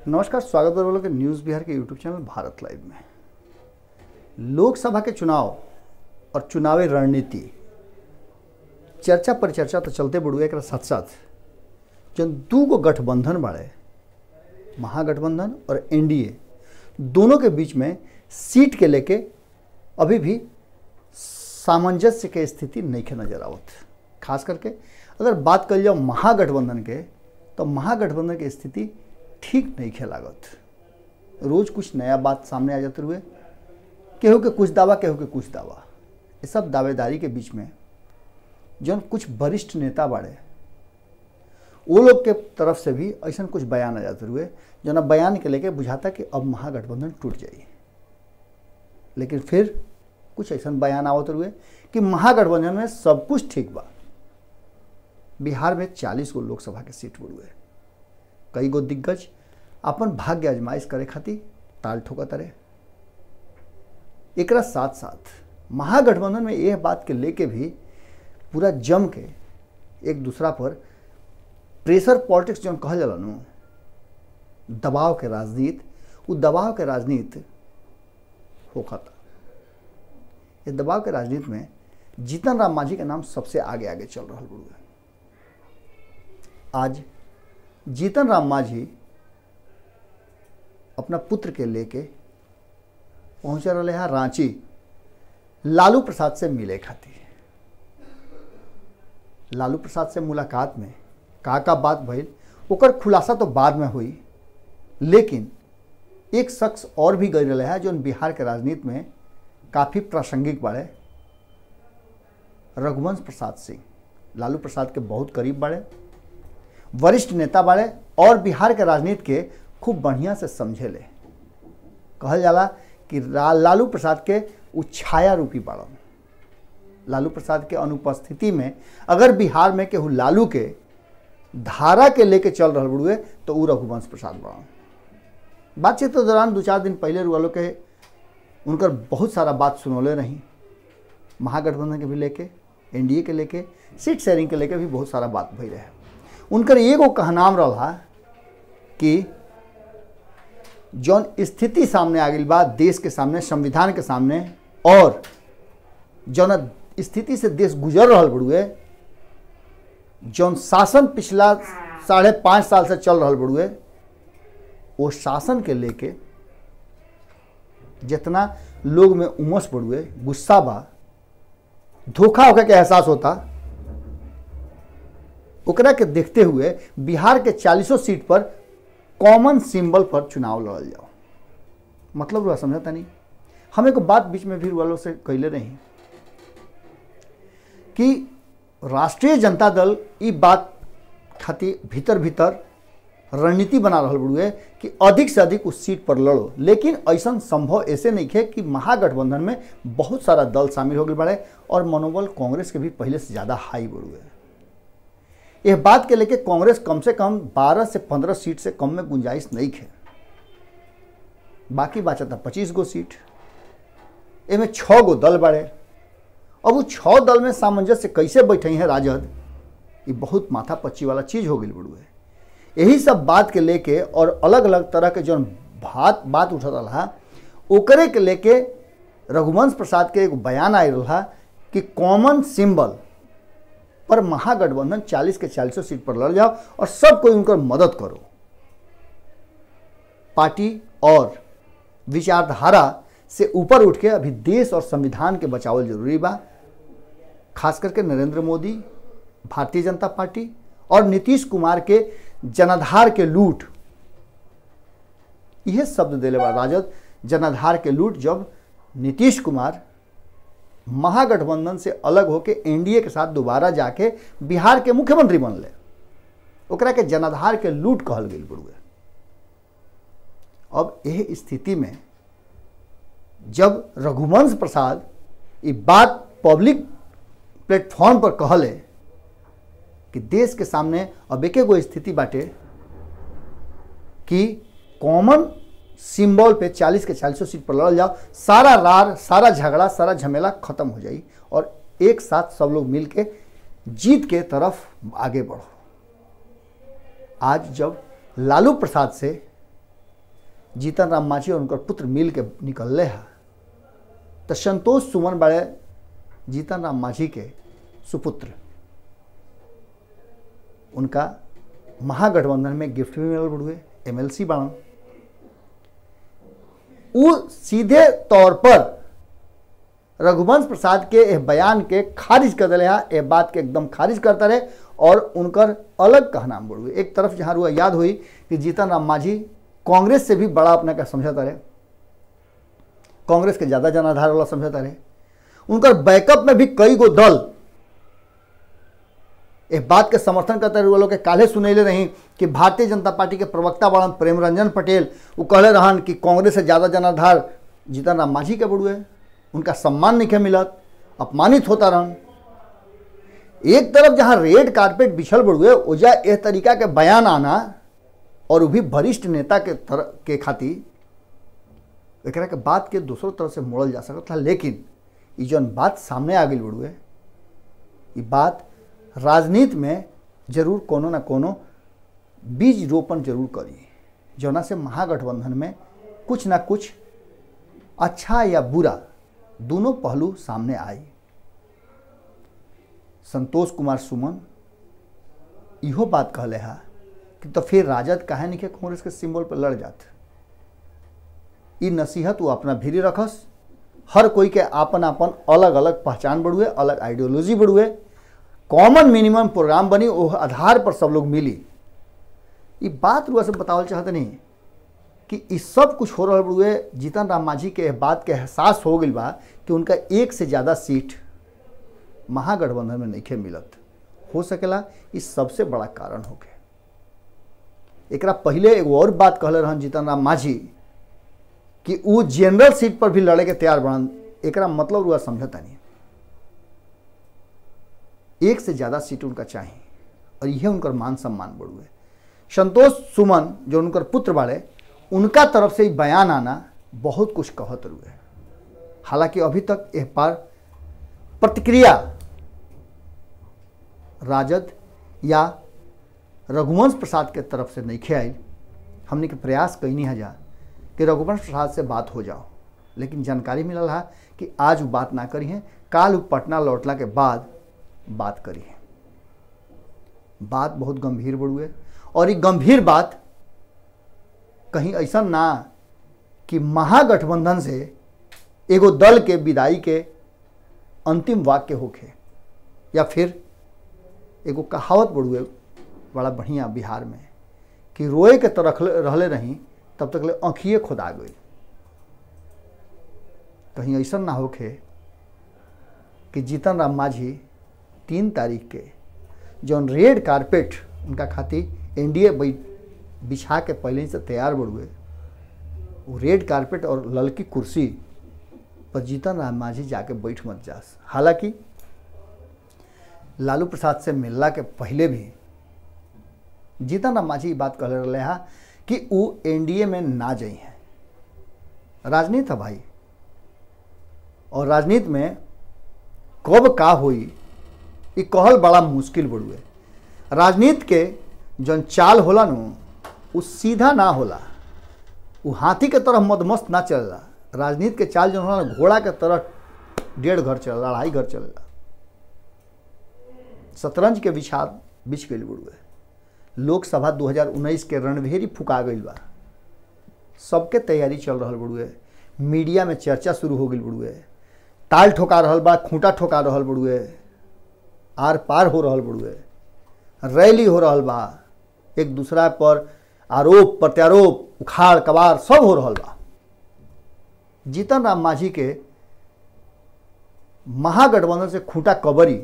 नमस्कार स्वागत है के न्यूज़ बिहार के यूट्यूब चैनल भारत लाइव में लोकसभा के चुनाव और चुनावी रणनीति चर्चा परिचर्चा तो चलते बढ़ुए एक साथ साथ जन दू गो गठबंधन बाड़े महागठबंधन और एनडीए दोनों के बीच में सीट के लेके अभी भी सामंजस्य के स्थिति नहीं के नजर आवत खास करके अगर बात कर जाओ महागठबंधन के तो महागठबंधन की स्थिति ठीक नहीं खे लागत रोज कुछ नया बात सामने आ जाते हुए केहू के कुछ दावा केहू के कुछ दावा ये सब दावेदारी के बीच में जौन कुछ वरिष्ठ नेता बाड़े वो लोग के तरफ से भी ऐसा कुछ बयान आ जाते हुए जना बयान के लेके बुझाता कि अब महागठबंधन टूट जाई लेकिन फिर कुछ ऐसा बयान आवत हुए कि महागठबंधन में सब कुछ ठीक बा बिहार में चालीस गो लोकसभा के सीट बुड़ुए कई गो दिग्गज अपन भाग्य आजमाइश करे खातिर ताल ठोकत रहे एकरा साथ साथ महागठबंधन में यह बात के लेके भी पूरा जम के एक दूसरा पर प्रेशर पॉलिटिक्स जो कहल जाला नु दबाव के राजनीति वो दबाव के राजनीति होखता ये दबाव के राजनीति में जीतन राम मांझी का नाम सबसे आगे आगे चल रहा बुढ़ुआ आज जीतन राम मांझी अपना पुत्र के लेके पहुंच रहे हैं रांची लालू प्रसाद से मिले खातिर लालू प्रसाद से मुलाकात में का का बात भइल ओकर खुलासा तो बाद में हुई लेकिन एक शख्स और भी गई रहे है जो बिहार के राजनीति में काफ़ी प्रासंगिक बाड़े रघुवंश प्रसाद सिंह लालू प्रसाद के बहुत करीब बाड़े वरिष्ठ नेता बाड़े और बिहार के राजनीति के खूब बढ़िया से समझे ले कहल जाला कि लालू प्रसाद के उ छाया रूपी बाड़न लालू प्रसाद के अनुपस्थिति में अगर बिहार में केहू लालू के धारा के लेके चल रहा बुढ़ुए तो उ रघुवंश प्रसाद बाड़न बातचीत के दौरान दो चार दिन पहले रुआलो के उनकर बहुत सारा बात सुनौले रही महागठबंधन के भी लेके एनडीए के लेके सीट शेयरिंग के लेके भी बहुत सारा बात भई रहे उनकर एगो कहनाम रहा कि जौन स्थिति सामने आ गई बा देश के सामने संविधान के सामने और जौन स्थिति से देश गुजर रहा बड़ुए जौन शासन पिछला साढ़े पाँच साल से चल रहा बड़ुए वो शासन के लेके जितना लोग में उमस बढ़ुए गुस्सा बा धोखा होकर के एहसास होता ओकरा के देखते हुए बिहार के चालीसों सीट पर कॉमन सिंबल पर चुनाव लड़ल जाओ मतलब रुआ समझता नहीं हम एक बात बीच में भी वालों से कैले रही कि राष्ट्रीय जनता दल ई बात खातिर भीतर भीतर रणनीति बना रहा बुढ़ुए कि अधिक से अधिक उस सीट पर लड़ो लेकिन ऐसा संभव ऐसे नहीं है कि महागठबंधन में बहुत सारा दल शामिल हो गए बड़े और मनोबल कांग्रेस के भी पहले से ज़्यादा हाई बुढ़ुए यह बात के लेके कांग्रेस कम से कम 12 से 15 सीट से कम में गुंजाइश नहीं है बाकी बचा था पच्चीस गो सीट इनमें छः गो दल बड़े अब वो छः दल में सामंजस्य कैसे बैठे हैं राजद ये बहुत माथा पच्ची वाला चीज़ हो गई बुढ़ुए यही सब बात के लेके और अलग अलग तरह के जो बात बात उठ रहा ओकरे के लेके रघुवंश प्रसाद के एक बयान आए रहा कि कॉमन सिंबल पर महागठबंधन 40 के 40 सीट पर लड़ जाओ और सब कोई उनकर मदद करो पार्टी और विचारधारा से ऊपर उठ के अभी देश और संविधान के बचावल जरूरी बा खास करके नरेंद्र मोदी भारतीय जनता पार्टी और नीतीश कुमार के जनाधार के लूट यह शब्द दिले बा राजद जनाधार के लूट जब नीतीश कुमार महागठबंधन से अलग होके एनडीए के साथ दोबारा जाके बिहार के मुख्यमंत्री बनले ओकरा के जनाधार के लूट कहल गई बुढ़ुए अब यह स्थिति में जब रघुवंश प्रसाद ये बात पब्लिक प्लेटफॉर्म पर कहले कि देश के सामने अब एक गो स्थिति बाटे कि कॉमन सिंबल पे 40 के 40 सीट पर लड़ल जाओ सारा रार सारा झगड़ा सारा झमेला खत्म हो जाई और एक साथ सब लोग मिल के जीत के तरफ आगे बढ़ो आज जब लालू प्रसाद से जीतन राम मांझी और उनकर पुत्र मिल के निकलले है तो संतोष सुमन बड़े जीतन राम मांझी के सुपुत्र उनका महागठबंधन में गिफ्ट भी मिलल बड़ुए एमएलसी बाणन उ सीधे तौर पर रघुवंश प्रसाद के एह बयान के खारिज कर दिले है एह बात के एकदम खारिज करता रहे और उनकर अलग कहना बड़ुए एक तरफ जहाँ रुआ याद हुई कि जीतन राम मांझी कांग्रेस से भी बड़ा अपना का समझौता रहे कांग्रेस के ज़्यादा जनाधार वाला समझौता रहे उनकर बैकअप में भी कई गो दल एक बात के समर्थन करते रहे लोग के काले सुनैले रही कि भारतीय जनता पार्टी के प्रवक्ता बड़न प्रेम रंजन पटेल वो कहले रहन कि कांग्रेस से ज़्यादा जनाधार जीतन राम मांझी के बड़ुए उनका सम्मान नहीं मिलत अपमानित होता रहन एक तरफ जहाँ रेड कारपेट बिछल बड़ुए ओजा एह तरीका के बयान आना और वो भी वरिष्ठ नेता के तरह के खातिर एकरा के बात के दूसरों तरह से मोड़ल जा सकता था लेकिन ये जौन बात सामने आ गई बड़ुए ये बात राजनीति में जरूर कोनो ना कोनो बीज रोपण जरूर करी जौना से महागठबंधन में कुछ ना कुछ अच्छा या बुरा दोनों पहलू सामने आई संतोष कुमार सुमन इहो बात कहले है कि तो फिर राजद काहे नहीं के कांग्रेस के सिंबल पर लड़ जात ई नसीहत वो अपना भीरी रखस हर कोई के आपन आपन अलग अलग पहचान बढ़ुए अलग आइडियोलॉजी बढ़ुए कॉमन मिनिमम प्रोग्राम बनी वो आधार पर सब लोग मिली ये बात रुआ से बतावल चाहते नहीं कि ई सब कुछ हो रहा हुए जीतन राम मांझी के बात के एहसास हो गई बा कि उनका एक से ज़्यादा सीट महागठबंधन में नहीं मिलत हो सकेला इस सबसे बड़ा कारण हो गया एक पहले एगो और बात कहले रहन जीतन राम मांझी कि वो जनरल सीट पर भी लड़े के तैयार बनन एक मतलब रुआ समझता नहीं एक से ज़्यादा सीट उनका चाहिए और यह उनकर मान सम्मान बढ़ुए संतोष सुमन जो उनकर पुत्र बाड़े उनका तरफ से बयान आना बहुत कुछ कहत रुए हालांकि अभी तक यह पार प्रतिक्रिया राजद या रघुवंश प्रसाद के तरफ से नहीं खेल हमने के प्रयास कहीं है जा कि रघुवंश प्रसाद से बात हो जाओ लेकिन जानकारी मिलल है कि आज वो बात ना करी है काल वो पटना लौटला के बाद बात करी है बात बहुत गंभीर बढ़ुए और ये गंभीर बात कहीं ऐसा ना कि महागठबंधन से एगो दल के विदाई के अंतिम वाक्य होखे या फिर एगो कहावत बढ़ुए बड़ा बढ़िया बिहार में कि रोए के तो रखले रहले रही तब तक ले आँखिए खुदा गई कहीं ऐसा ना होखे कि जीतन राम मांझी तीन तारीख के जौन रेड कारपेट उनका खातिर एनडीए बिछा के पहले से तैयार बढ़ुए वो रेड कारपेट और ललकी कुर्सी पर जीतन राम मांझी जाके बैठ मत जास हालांकि लालू प्रसाद से मिलला के पहले भी जीतन राम मांझी बात कह रहे हैं कि वो एनडीए में ना जाई हैं राजनीति है भाई और राजनीति में कब का हुई ये कहल बड़ा मुश्किल बड़ुए राजनीति के जौन चाल होला नु वो सीधा ना होला वो हाथी के तरह मदमस्त ना चलेला राजनीति के चाल जो होला घोड़ा के तरह डेढ़ घर चलेला अढ़ाई घर चलेला शतरंज के विचार बिछ गई बुड़ुए लोकसभा 2019 के रणभेरी फुका गई बा सबके तैयारी चल रहा बुड़ुए मीडिया में चर्चा शुरू हो गई बुड़ुए ताल ठोका रहा बा खूंटा ठोका रहा बुड़ुए आर पार हो रहा बुड़ुए रैली हो रहा बा एक दूसरा पर आरोप प्रत्यारोप उखाड़ कबार सब हो रहा बा जीतन राम मांझी के महागठबंधन से खूंटा कबरी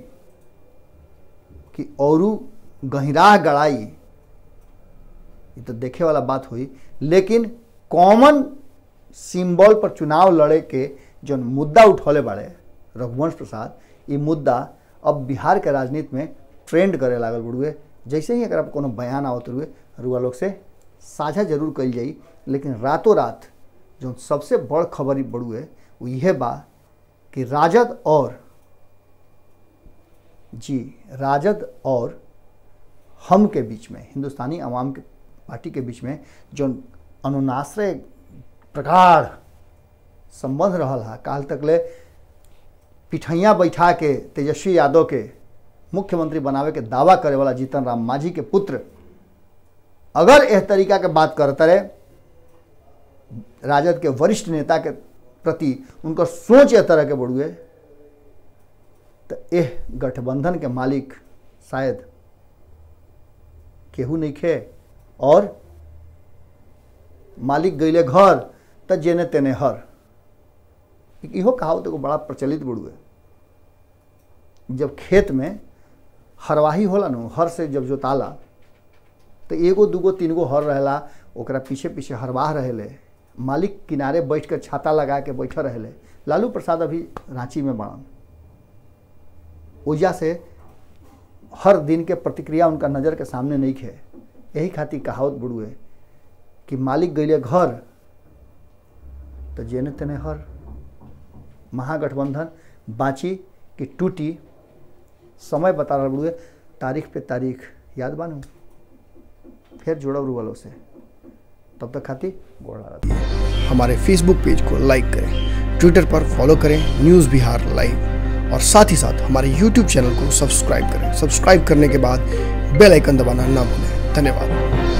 कि औरू गहिराह गड़ाई ये तो देखे वाला बात हुई लेकिन कॉमन सिंबल पर चुनाव लड़े के जो मुद्दा उठौले बाड़े रघुवंश प्रसाद ये मुद्दा अब बिहार के राजनीति में ट्रेंड करे लागल बुड़ुए जैसे ही अगर कोनो बयान आवत रुए रुआ लोग से साझा जरूर कल जाई लेकिन रातों रात जो सबसे बड़ खबर बड़ुए वो यह बा कि राजद और जी राजद और हम के बीच में हिंदुस्तानी अवाम के पार्टी के बीच में जो अनुनाश्रय प्रगाढ़ संबंध रहल है काल तक ले पिठैया बैठा के तेजस्वी यादव के मुख्यमंत्री बनावे के दावा करे वाला जीतन राम मांझी के पुत्र अगर एह तरीका के बात करते रहे राजद के वरिष्ठ नेता के प्रति उनकर सोच एह तरह के बढ़ुए तो एह गठबंधन के मालिक शायद केहू नहीं खे और मालिक गईले घर त जेने तेने हर इहो कहावत एगो बड़ा प्रचलित बुड़ुए जब खेत में हरवाही होला न हर से जब जोताला तो एगो दूगो तीन गो हर रहेला ओकरा पीछे पीछे हरवाह रहेले मालिक किनारे बैठ कर छाता लगा के बैठे रहेले लालू प्रसाद अभी रांची में बड़न ओजा से हर दिन के प्रतिक्रिया उनका नज़र के सामने नहीं खे यही खातिर कहावत बुड़ुए कि मालिक गईले घर तो जेने तेने हर महागठबंधन बाँची कि टूटी समय बता रहा बुड़ुए तारीख पे तारीख याद बानू फिर जुड़ब रुअलो से तब तक खातिर गोड़ लागत हमारे फेसबुक पेज को लाइक करें ट्विटर पर फॉलो करें न्यूज़ बिहार लाइव और साथ ही साथ हमारे यूट्यूब चैनल को सब्सक्राइब करें सब्सक्राइब करने के बाद बेल आइकन दबाना ना भूलें धन्यवाद